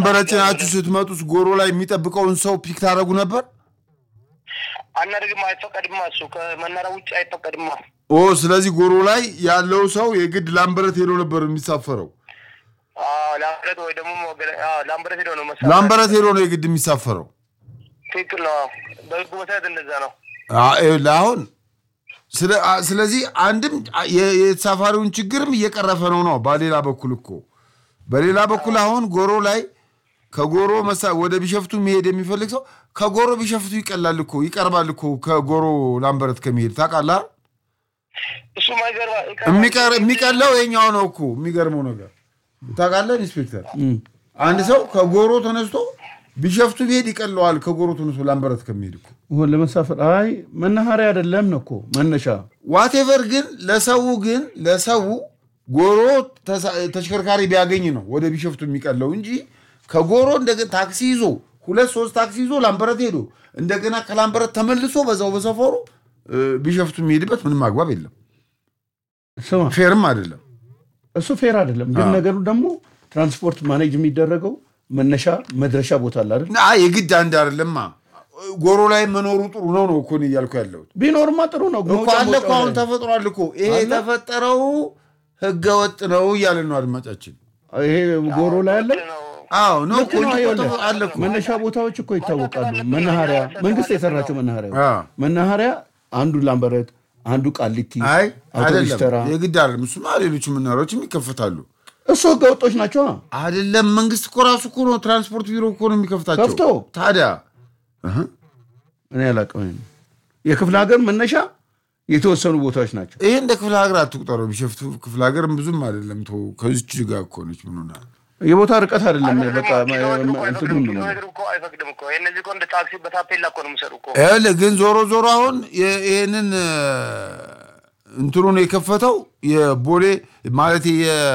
ላምበረት ጭናችሁ ስትመጡስ ጎሮ ላይ የሚጠብቀውን ሰው ፒክ ታደረጉ ነበር? አናደርግም፣ አይፈቀድማ። እሱ ከመናሪያ ውጭ አይፈቀድማ። ኦ ስለዚህ ጎሮ ላይ ያለው ሰው የግድ ላምበረት ሄዶ ነበር የሚሳፈረው። አዎ፣ ላምበረት ወይ ደግሞ ሞገለ- አዎ፣ ላምበረት ሄዶ ነው መሰለኝ። ላምበረት ሄዶ ነው የግድ የሚሳፈረው። ትክክል ነው። በህጉ መሰረት እንደዛ ነው። አ- ይኸውልህ አሁን ስለ- አ- ስለዚህ አንድም የ- የተሳፋሪውን ችግርም እየቀረፈ ነው ነው በሌላ በኩል እኮ በሌላ በኩል አሁን ጎሮ ላይ ከጎሮ መሳ ወደ ቢሸፍቱ መሄድ የሚፈልግ ሰው ከጎሮ ቢሸፍቱ ይቀላል እኮ ይቀርባል እኮ ከጎሮ ላምበረት ከመሄድ ታውቃለህ። እሱ ማይገርባ የሚቀር- የሚቀለው የኛው ነው እኮ የሚገርመው ነገር ታውቃለህ ኢንስፔክተር አንድ ሰው ከጎሮ ተነስቶ ቢሸፍቱ ቢሄድ ይቀለዋል ከጎሮ ተነስቶ ላምበረት ከሚሄድ እኮ ይሁን ለመሳፈር አይ መናኸሪያ አይደለም ነው እኮ መነሻ ዋቴቨር ግን ለሰው ግን ለሰው ጎሮ ተሳ- ተሽከርካሪ ቢያገኝ ነው ወደ ቢሸፍቱ የሚቀለው እንጂ ከጎሮ እንደገና ታክሲ ይዞ ሁለት ሶስት ታክሲ ይዞ ላምበረት ሄዶ እንደገና ከላምበረት ተመልሶ በዛው በሰፈሩ እ፣ ቢሸፍቱ የሚሄድበት ምንም አግባብ የለም። ስማ ፌርም አይደለም። እሱ ፌር አይደለም ግን ነገሩ ደግሞ ትራንስፖርት ማኔጅ የሚደረገው መነሻ መድረሻ ቦታ አለ አይደል አይ የግድ አንድ አይደለማ። ጎሮ ላይ መኖሩ ጥሩ ነው ነው እኮ እኔ እያልኩ ያለሁት ቢኖርማ ጥሩ ነው እኮ መውጫ አለ እኮ መውጫው አሁን ላይ። ተፈጥሯል እኮ ይሄ የተፈጠረው ህገ ወጥ ነው እያለን ነው አድማጫችን። ይሄ ጎሮ ላይ አለ አዎ ነው ልክ እኮ ነው እንጂ ይኸውልህ፣ እኮ አለ እኮ መነሻ ቦታዎች እኮ ይታወቃሉ መናኸሪያ መንግስት የሰራቸው መናኸሪያ አዎ። መናኸሪያ አንዱ ላምበረት አንዱ ቃሊቲ አይ አውቶቡስ ተራ አይደለም፣ የግድ አይደለም። እሱማ ሌሎቹ መናሪያዎችም ይከፈታሉ። እሱ ህገ ወጦች ናቸው አይደለም መንግስት እኮ ራሱ እኮ ነው ትራንስፖርት ቢሮ እኮ ነው የሚከፍታቸው። ከፍቶ? ታዲያ እህ፣ እኔ አላውቅም የክፍለ ሀገር መነሻ የተወሰኑ ቦታዎች ናቸው ይሄ እንደ ክፍለ ሀገር አትቁጠረው። ቢሸፍቱ ክፍለ ሀገር ብዙም አይደለም። ተው ከዚች ጋር እኮ ነች። ምን ሆና የቦታ ርቀት አይደለም በቃ ኪሎ ሜትር እኮ እንትኑ አይፈቅድም። ነው ኪሎ ሜትር እኮ አይፈቅድም እኮ የእነዚህ እኮ እንደ ታክሲ በታፔላ እኮ ነው የሚሰሩ እኮ። ይኸውልህ ግን ዞሮ ዞሮ አሁን የ- ይሄንን እ፣ እንትኑን የከፈተው የቦሌ ማለት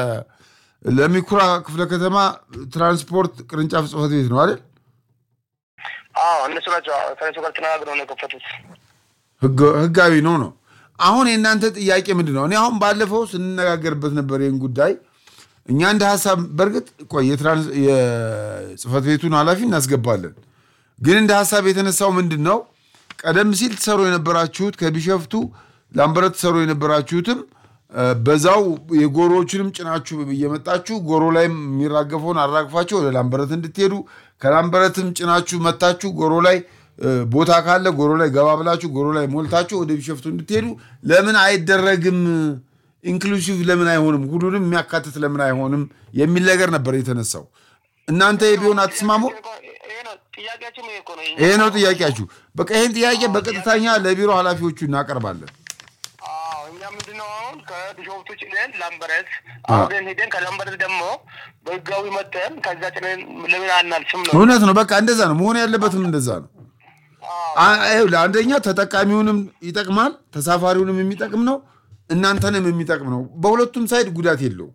ለሚኩራ ክፍለ ከተማ ትራንስፖርት ቅርንጫፍ ጽሕፈት ቤት ነው አይደል? አዎ እነሱ ናቸው ከነሱ ጋር ተነጋግረው ነው የከፈቱት። ህገ- ህጋዊ ነው ነው። አሁን የእናንተ ጥያቄ ምንድን ነው? እኔ አሁን ባለፈው ስንነጋገርበት ነበር ይህን ጉዳይ እኛ እንደ ሀሳብ በእርግጥ ቆይ የትራንስ- የጽሕፈት ቤቱን ኃላፊ እናስገባለን። ግን እንደ ሀሳብ የተነሳው ምንድን ነው? ቀደም ሲል ትሰሩ የነበራችሁት ከቢሸፍቱ ላምበረት ትሰሩ የነበራችሁትም እ፣ በዛው የጎሮዎችንም ጭናችሁ እየመጣችሁ ጎሮ ላይም የሚራገፈውን አራግፋችሁ ወደ ላምበረት እንድትሄዱ ከላምበረትም ጭናችሁ መታችሁ ጎሮ ላይ እ፣ ቦታ ካለ ጎሮ ላይ ገባ ብላችሁ ጎሮ ላይ ሞልታችሁ ወደ ቢሸፍቱ እንድትሄዱ ለምን አይደረግም? ኢንክሉሲቭ ለምን አይሆንም? ሁሉንም የሚያካትት ለምን አይሆንም? የሚል ነገር ነበር የተነሳው። እናንተ ቢሆን አትስማሙ? ይሄ ነው ጥያቄያችን። ይሄ እኮ ነው የእኛ። ይሄ ነው ጥያቄያችሁ። በቃ ይህን ጥያቄ በቀጥታኛ ለቢሮ ኃላፊዎቹ እናቀርባለን። አዎ እኛ ምንድነው አሁን ከቢሾፍቱ ጭነን ላምበረት አሁን ሄደን ከላምበረት ደግሞ በህጋዊ መጠን ከዛ ጭነን ለምን አናልፍም ነው። እውነት ነው። በቃ እንደዛ ነው መሆን ያለበትም እንደዛ ነው። አ- ይኸውልህ፣ አንደኛ ተጠቃሚውንም ይጠቅማል፣ ተሳፋሪውንም የሚጠቅም ነው፣ እናንተንም የሚጠቅም ነው። በሁለቱም ሳይድ ጉዳት የለውም።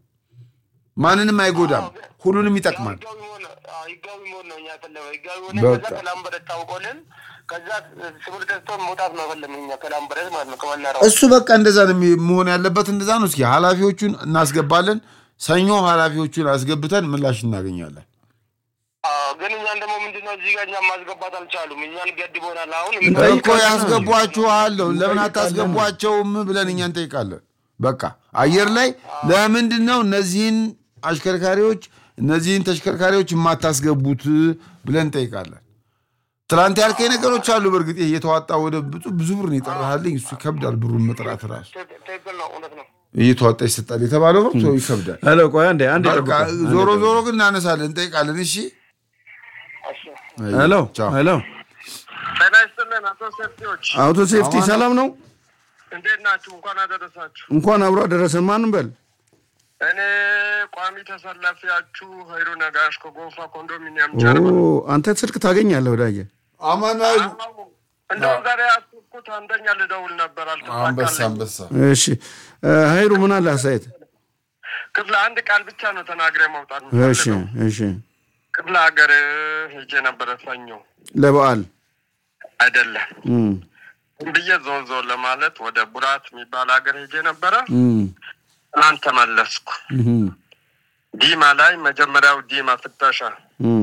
ማንንም አይጎዳም፣ ሁሉንም ይጠቅማል። ህጋዊ መሆን አዎ፣ ህጋዊ መሆን ነው እኛ የፈለግነው። ህጋዊ ሆነ በቃ። ከዛ ከላምበረት ታውቆልን ከዛ ስምር ተስቶን መውጣት ነው የፈለግነው እኛ ከላምበረት ማለት ነው ከመናሪያው እሱ በቃ እንደዛ ነው የሚ- መሆን ያለበት፣ እንደዛ ነው። እስኪ ኃላፊዎቹን እናስገባለን። ሰኞ ኃላፊዎቹን አስገብተን ምላሽ እናገኛለን። አዎ፣ ግን እኛን ደግሞ ምንድነው እዚህ ጋር እኛን ማስገባት አልቻሉም። እኛን ገድቦናል። አሁን እኮ ያስገቧችኋል፣ ለምን አታስገቧቸውም ብለን እኛ እንጠይቃለን። በቃ አየር ላይ ለምንድን ነው እነዚህን አሽከርካሪዎች እነዚህን ተሽከርካሪዎች የማታስገቡት ብለን እንጠይቃለን። ትናንት ያልከኝ ነገሮች አሉ። በእርግጥ ይሄ እየተዋጣ ወደ ብዙ ብዙ ብር ነው የጠራሃልኝ። እሱ ይከብዳል። ብሩን መጥራት ራሱ ትክክል ነው፣ እውነት ነው። እየተዋጣ ይሰጣል የተባለው ብር ሰው ይከብዳል። ሄሎ ቆይ አንዴ አንዴ በቃ ጠብቀኝ። ዞሮ ዞሮ ግን እናነሳለን፣ እንጠይቃለን። እሺ እሺ። ሄሎ ቻው። ሄሎ ጤና ይስጥልን አቶ ሰፊዎች አውቶ ሴፍቲ ሰላም ነው እንዴት ናችሁ? እንኳን አደረሳችሁ። እንኳን አብሮ አደረሰን ማንም በል እኔ ቋሚ ተሰላፊያችሁ ሀይሩ ነጋሽ ከጎንፋ ኮንዶሚኒየም ኦ ጀርባ አንተ ስልክ ታገኛለህ ወዳጄ አማኑኤል እንደውም ዛሬ ያስኩት አንደኛ ልደውል ነበር አንበሳ አልተሳካልኝ። አንበሳ እሺ እ፣ ሀይሩ ምን አለ አስተያየት ክፍለ አንድ ቃል ብቻ ነው ተናግሬ መውጣት እሺ የምፈልገው። እሺ ክፍለ ሀገር ሄጄ ነበረ ሰኞ ለበዓል አይደለም እም፣ ብዬ ዞን ዞን ለማለት ወደ ቡራት የሚባል ሀገር ሄጄ ነበረ። እም፣ ትናንት ተመለስኩ። እም፣ ዲማ ላይ መጀመሪያው ዲማ ፍተሻ